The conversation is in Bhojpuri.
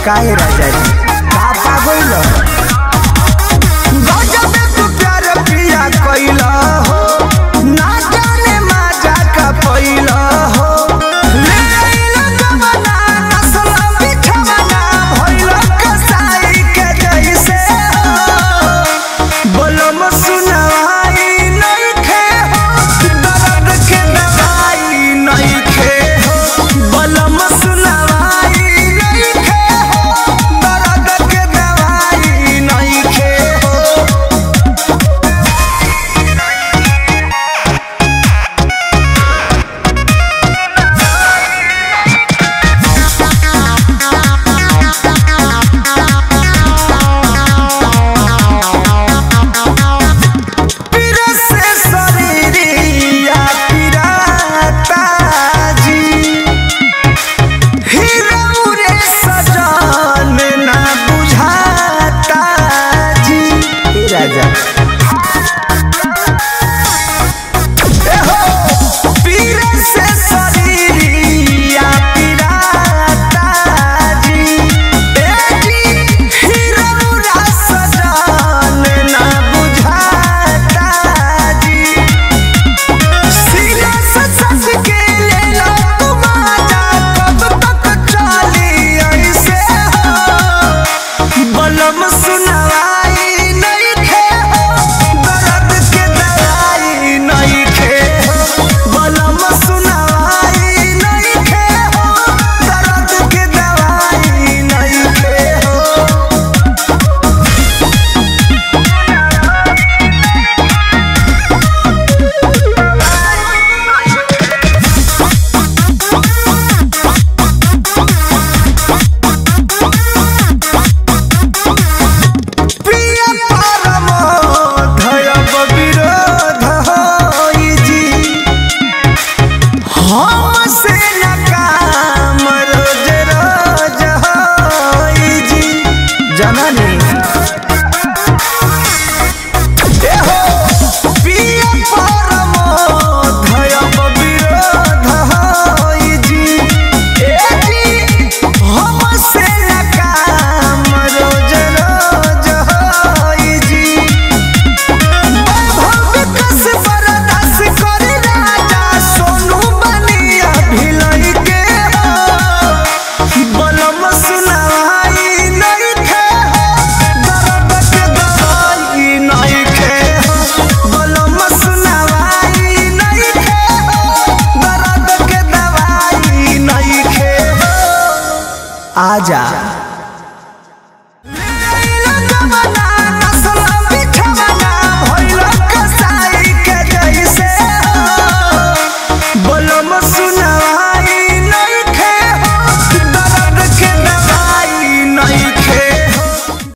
काहे राजा जी का पागल गजब तू प्यार पिया कइला हो ना जाने माजा का पइला हो ले आइला जमाना नस्ल बिछवाना भइला कसाई के जैसे हो बोलम सुनाई नइखे हो दर्द के दवाई नइखे हो बोलम सुनाई नइखे हो दर्द के दवाई नइखे हो पीरा से शरीरिया पीराता जी हीरा रे सजन ना बुझाता जी हे राजा ए हो, पीरा से शरीरिया पीराता जी ए जी हीरा रे सजन ना बुझाता जी सीना से सस के ले लो तुम आजा कब तक चली ऐसे हो बलम सुनवाई नहीं खे हो दर्द के दवाई नहीं खे हो बलम सुनवाई नहीं खे हो दर्द के दवाई नहीं खे हो प्रिय परम धयब विरोध होई जी हमसे न काम रोज रोज होई जी जननी ए हो प्रिय परम धयब विरोध होई जी ए जी हमसे न काम रोज रोज होई जी वैभव विकास बरदास करी राजा सोनू बनिया भिलई के हो बलम सुनाई नहीं खे हो दर्द के दवाई नहीं खे हो बलम सुनाई नहीं खे हो दर्द के दवाई नहीं खे हो आजा